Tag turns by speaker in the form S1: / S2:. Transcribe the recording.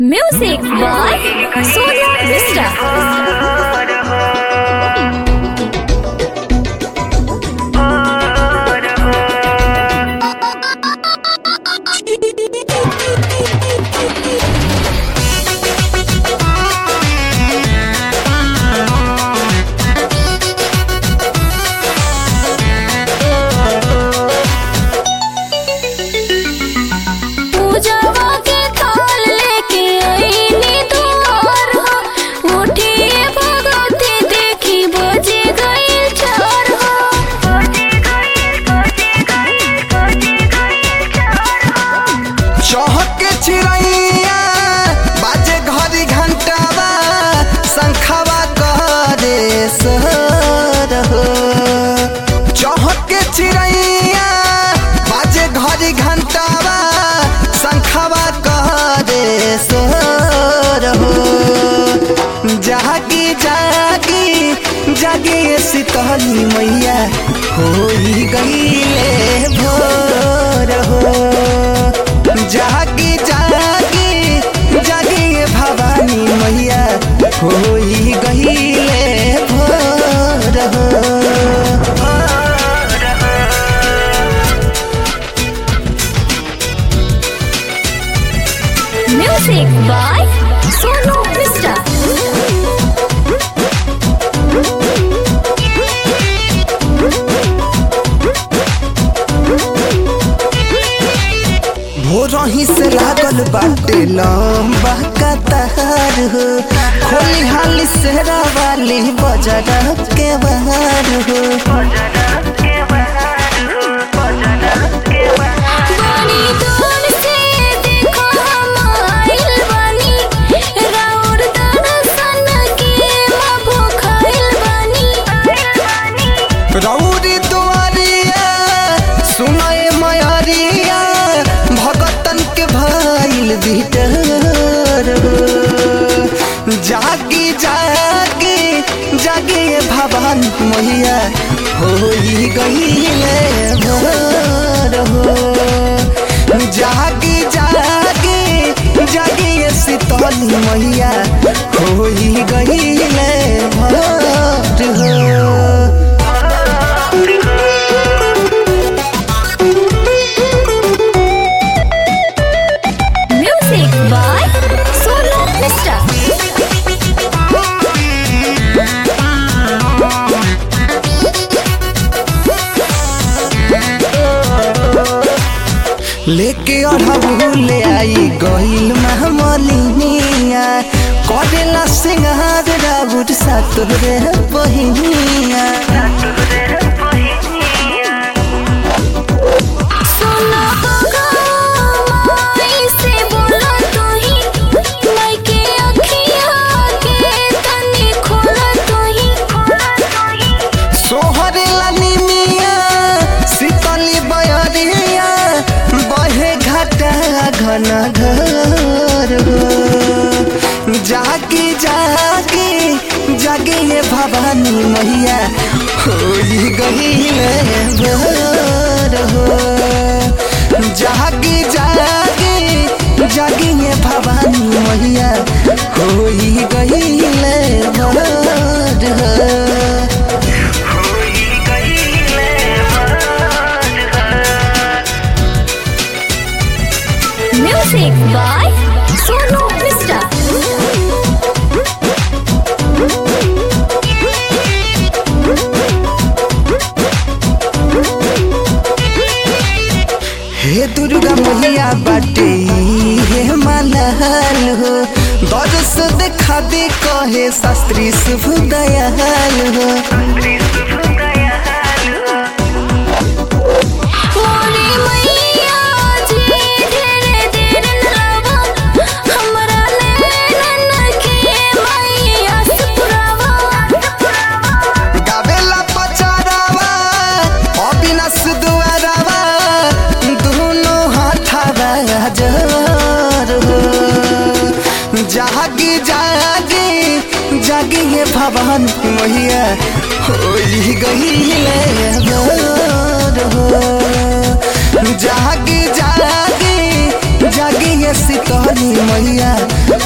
S1: Music by Sonia Mishra. पूजावा के थाल लेके आईनी दुआर हो उठिए भगवती देखी बजे गई चार हो बजे गई बजे गई बजे गई चार हो
S2: चहके चिड़ैया बाजे घड़ी घंटावा शंखवा करे सर हो चहके चिड़ैया बाजे घड़ी घंटावा शंखवा करे सर हो जागी जागी जागे शीतली मैया होई गईले भोर हो जागी जागी जागी भवानी मैया होई गईले भोर हो
S1: Music by Sonu Mishra.
S2: भोरही से लागल बाटे लंबा कतार हो खोली हाली सेरा वाली बजरा के बाहर हो
S1: बनी दूर से देखो हम आइल बानी राउर दर्शन के मभो खाइल बानी
S2: रौरी दुआरिया सुनाए मयरिया भगतन के भइल बिटर हो जागी जागी जागी भवन मैया होई गईले भोर हो जागी जागी जागी शीतल मैया होई गईले भोर हो
S1: Music by Sonu Mishra.
S2: लेके अढ़बुले आई गईल महमलिनिया करेला सिंगार राउर सातोरे बहिनिया
S1: सुनो माई से बोलो तू ही माई के अखियाँ के तनी खोला तू ही खोला तू ही
S2: सोहरेला निमिया शीतली बयरिया बहे घाटा घन घर हो जागी जागी जागी ये भवानी मैया होई गईले भोर हो जागी जागी जागी ये भवानी मैया होई गईले भोर हो
S1: Music by Sonu Mishra.
S2: हे दुर्गा मैया बाटे हे मलहल हो दरस देखा दे कहे शास्त्री शुभ दयाल हो
S1: मोरी मैया जी ढेरे देर नलावा हमरा नैनन के मैया सुपुरावा
S2: गावेला पचारावा अविनाश दुआरावा दोनों हाथावा जर हो जागी जागी जागी ये भवन मैया होई गईले भोर हो जागी जागी जागिए शीतली मैया